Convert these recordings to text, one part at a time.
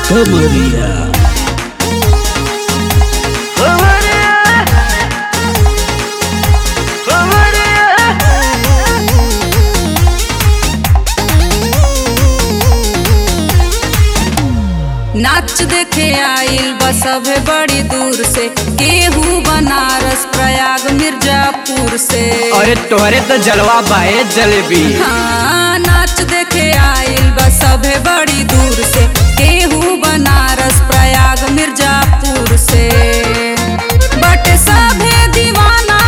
कमरिया नाच देखे आइल बा सभे बड़ी दूर से केहू बनारस प्रयाग मिर्जापुर से अरे तोहरे तो जलवा बाए जलेबी हाँ नाच देखे आइल बा सभे बड़ी दूर से केहू बनारस प्रयाग मिर्जापुर से बट सभे दीवाना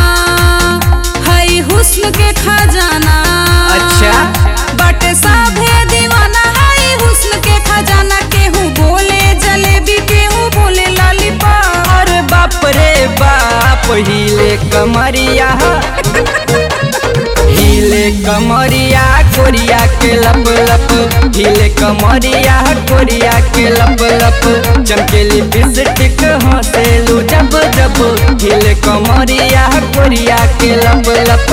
हई हुस्न के खजाना अच्छा। बट सभे दीवाना हई हुस्न के खजाना केहू बोले जलेबी केहू बोले लॉलीपॉप अरे बाप रे बाप हिले कमरिया हिले कमरिया कोरिया के लप लप हिले कमरिया कोरिया के लप लप चमकेली बिस्टिक हंसेलू जब जब हिले कमरिया कोरिया के लप लप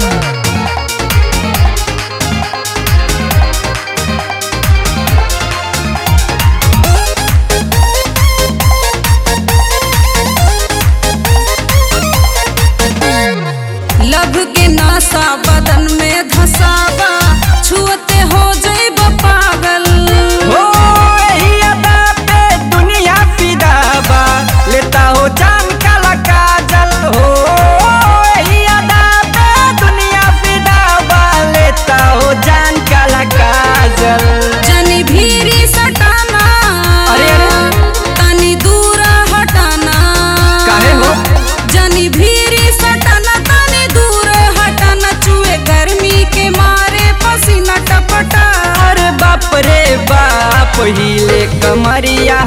लभ के नासा बदन में धसावा छुअते हो जइब पागल हो यही अदा पे दुनिया फिदा बा लेता हो जान काला काजल हो यही अदा पे दुनिया फिदा बा लेता हो जान काला काजल जनी भीरी सटाना अरे, अरे। तनी दूर हटाना काहे हो? जनी भीरी सटाना तनी दूर हटाना चुए गर्मी के मारे पसीना टपटा अरे बाप रे बाप हिले कमरिया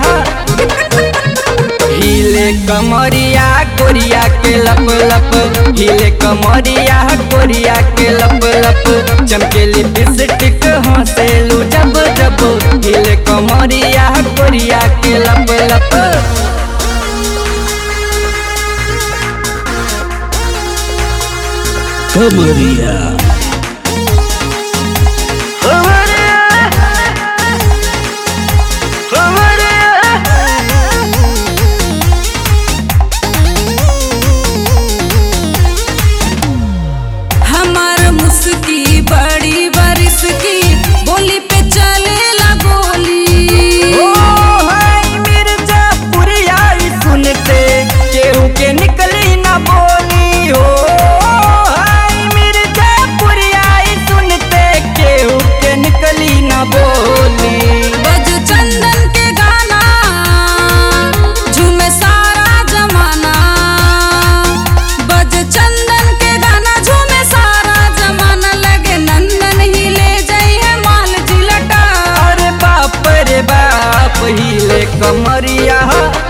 हिले कमरिया कोरिया के लप लप हिले कमरिया कोरिया के लप लप चमकेली बिस्टिक हंसेलू जब जब हिले कमरिया कोरिया के लप लप कमरिया हमार मुस्की बड़ी बरिस की बोली पे चलेला गोली ओ हाय मिर्जापुरिया ई सुनते केहू के निकली ना बोली हो हाय मिर्जापुरिया ई सुनते केहू के निकली ना बोली बज चंदन के गाना झूमे सारा जमाना बज चंदन के गाना झूमे सारा जमाना लगे नंदन ही ले जाइए माल जिलटा अरे बाप रे बाप हिले कमरिया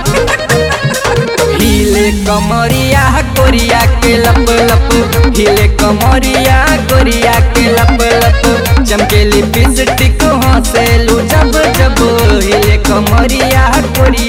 हिले कमरिया कोरिया के लप लप हिले कमरिया कोरिया के लप लप चमकेली बिस्टिक हंसेलू जब जब हिले कमरिया कोरिया